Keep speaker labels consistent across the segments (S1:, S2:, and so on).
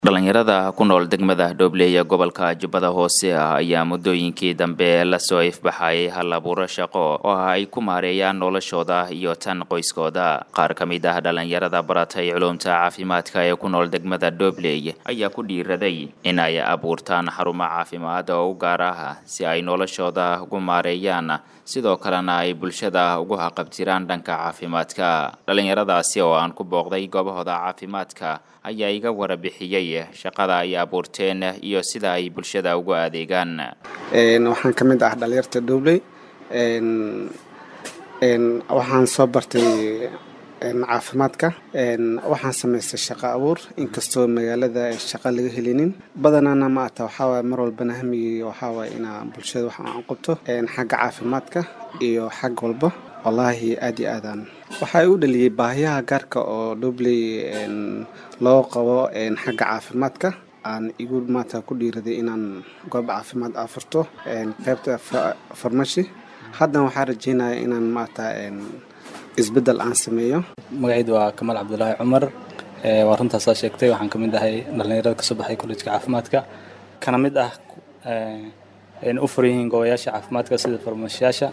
S1: dhalinyarada ku nool degmada dhoble ee gobolka jubbada hoose ah ayaa muddooyinkii dambe lasoo ifbaxay hal abuuro shaqo oo ay ku maareeyaan noloshooda iyo tan qoyskooda qaar ka mid ah dhalinyarada baratay culumta caafimaadka ee ku nool degmada dhobley ayaa ku dhiiraday in ay abuurtaan xarumo caafimaad oo u gaar ah si ay noloshooda ugu maareeyaan sidoo kalena ay bulshada ugu haqabtiraan dhanka caafimaadka dhalinyaradaasi oo aan ku booqday goobahooda caafimaadka ayaa iga warabixiyey shaqada ay abuurteen iyo sida ay bulshada ugu adeegaan
S2: waxaan ka mid ah dhalinyarta dhobley waxaan soo bartay caafimaadka waxaan samaystay shaqo abuur inkastoo magaalada shaqa laga helinin badanaana ma ata waxaawaay mar walbana hamigii waxaawaay inaa bulshada wax aan qabto xagga caafimaadka iyo xag walba wallaahi aad iyo aadaan waxaa u dhaliyey baahiyaha gaarka oo dhobley loo qabo xagga caafimaadka aan igu maata ku dhiiraday inaan goob caafimaad afurto qaybta farmashi haddana waxaa rajeynaya inaan maata isbeddel aan sameeyo
S3: magacaydu waa kamaal cabdulaahi cumar waa runtaasaa sheegtay waxaan ka mid ahay dhallinyarada kasoo baxay kollejka caafimaadka kana mid ah u furan yihiin goobayaasha caafimaadka sida farmashiyaasha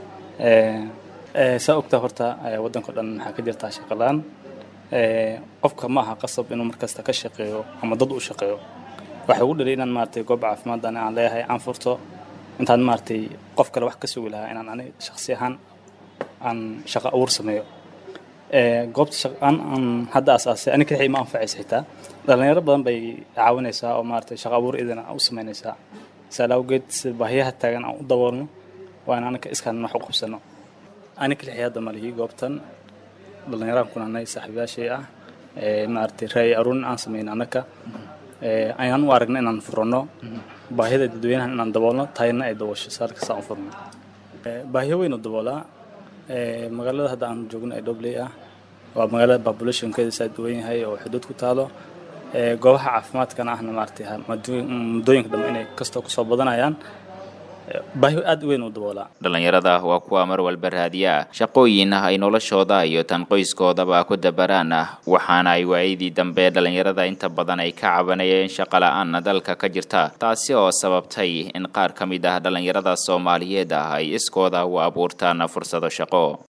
S3: saa ogtaa horta waddanka o dhan waxaa ka jirtaa shaqalaan qofka ma aha qasab inuu markasta ka shaqeeyo ama dad u shaqeeyo waxay ugu dhalay inaan maaragtay goob caafimaad ani aan leeyahay aan furto intaan maaragtay qof kale wax ka sugi lahaa inaan ani shakhsi ahaan aan shaqo abuur sameeyo goobta shaqaan aan hadda asaasay ani kixii ma anfacaysa xitaa dhalinyaro badan bay caawinaysaa oo maaragtay shaqo abuur idin u samaynaysaa saala awgeed si baahiyaha taagan aan u daboolno waa in anaka iskaan wax u qabsano ani kixii hadda malihii goobtan dhalinyaraan kunanay saaxiibayaashay ah maaragtay raay aruurin aan samayn anaka ayaan u aragna inaan furano baahida dadweynahan inaan daboolno tayna ay daboosho saarkasta aan furno baahiyo weyn u daboolaa magaalada hadda aan joogno ee dhobley ah waa magaalada populationkeeda saa duwan yahay oo xuduud ku taalo goobaha caafimaadkana ahna maaragtay muddooyinka dambe inay kastoo kusoo badanayaan baahi aad u weyn u daboolaa
S1: dhalinyarada waa kuwa mar walba raadiya shaqooyin ay noloshooda iyo tan qoyskoodaba ku dabaraan waxaana ay waayadii dambe dhalinyarada inta badan ay ka cabanayeen shaqo la-aan dalka ka jirta taasi oo sababtay in qaar ka mid ah dhalinyarada soomaaliyeed ah ay iskooda u abuurtaan fursado shaqo